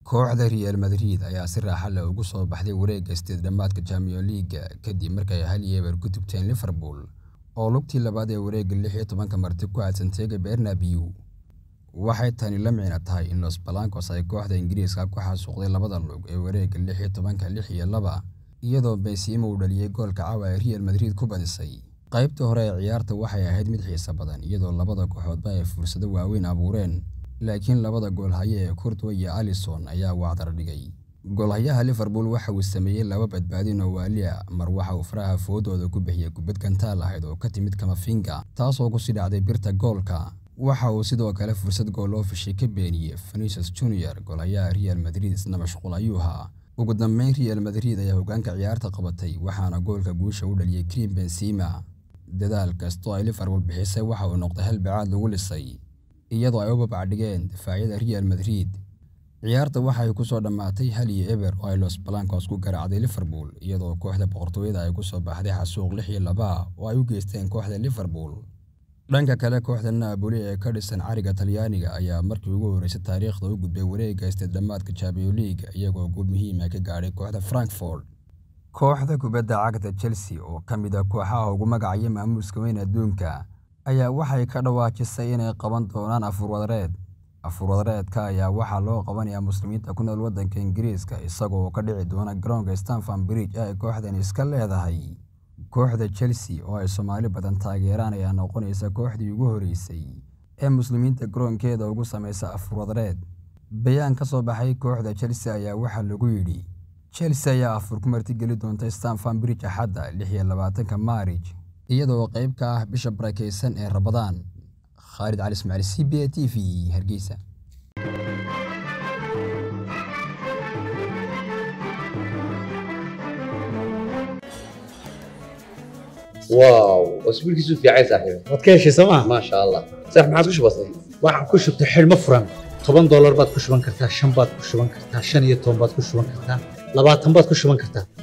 Kooxda Real Madrid ayaa si raaxo leh uga soo baxday wareegga sideed dhamaadka Champions League kadib markii ay hal iyo eber ku tubteen Liverpool oo lugtii labaad ee wareegga lix iyo tobanka marti ku aadsan Santiago Bernabeu. Waxay tani la micno tahay in Los Blancos ay kooxda Ingiriiska ku xasuuqday labada lug ee wareegga lix iyo tobanka lix iyo laba iyadoo Benzema uu dhaliyay goolka caawa ay Real Madrid ku badisay. Qaybtii hore ee ciyaarta waxay ahayd mid xiiso badan iyadoo labada kooxoodba ay fursado waaweyn abuureen laakiin labada goolhaye ee Courtois iyo Alisson ayaa wacdar dhigay. Goolhayaha Liverpool waxa uu sameeyay laba badbaadin oo waali ah mar waxa uu faraha foodooda ku bixiyay kubbad gantaal ahayd oo ka timid Camavinga taasoo ku sii dhacday birta goolka. Waxa uu sidoo kale fursad gool oo fishay ka beeniyay Vinicius Junior goolhayaha Real Madrid isna mashquul ayuu ahaa. Ugu dambeyn Real Madrid ayaa hoggaanka ciyaarta qabatay waxaana goolka guusha u dhaliyay Karim Benzema. Dadaal kasta oo ay Liverpool bixisay waxa uu noqday hal bacaad lagu lisay iyadoo ay u babacdhigeen difaacyada Real Madrid. Ciyaarta waxay ku soo dhammaatay hal iyo eber oo ay Los Blancos ku garaacday Liverpool iyadoo kooxda boqortooyada ay ku soo baxday xasuuq lix iyo laba oo ay u geysteen kooxda Liverpool. Dhanka kale kooxda Napoli ee ka dhisan cariga Talyaaniga ayaa markii ugu horeysay taariikhda u gudbay wareegga sideed dhamaadka Champions League iyagoo guul muhiim ah ka gaadhay kooxda Frankfurt. Kooxda kubadda cagta Chelsea oo ka mid ah kooxaha ugu magaca maamuuska weyn adduunka ayaa waxay ka dhawaajisay inay qaban doonaan afur wadareed. Afur wadareedka ayaa waxaa loo qabanayaa muslimiinta ku nool waddanka Ingiriiska isagoo ka dhici doona garoonka Stamford Bridge ee ay kooxdani iska leedahay. Kooxda Chelsea oo ay Soomaali badan taageeraan ayaa noqonaysa kooxdii ugu horeysay ee muslimiinta garoonkeeda ugu sameysa afur wadareed. Bayaan ka soo baxay kooxda Chelsea ayaa waxaa lagu yidhi Chelsea ayaa afur ku martigeli doonta Stamford Bridge Axadda lix iyo labaatanka Maarch iyadoo qayb ka ah bisha barakeysan ee Ramadaan. Khalid Cali Ismaaciil C B A T V Hargeysa. واو اسبوعك في عايز صاحبي waad ka heshay sooma ما شاء الله صح ما عادش بسيط waxaan ku shubtay xidhmo furan toban doolar baad ku shuban kartaa shan baad ku shuban kartaa shan iyo toban baad ku shuban kartaa labaatan baad ku shuban kartaa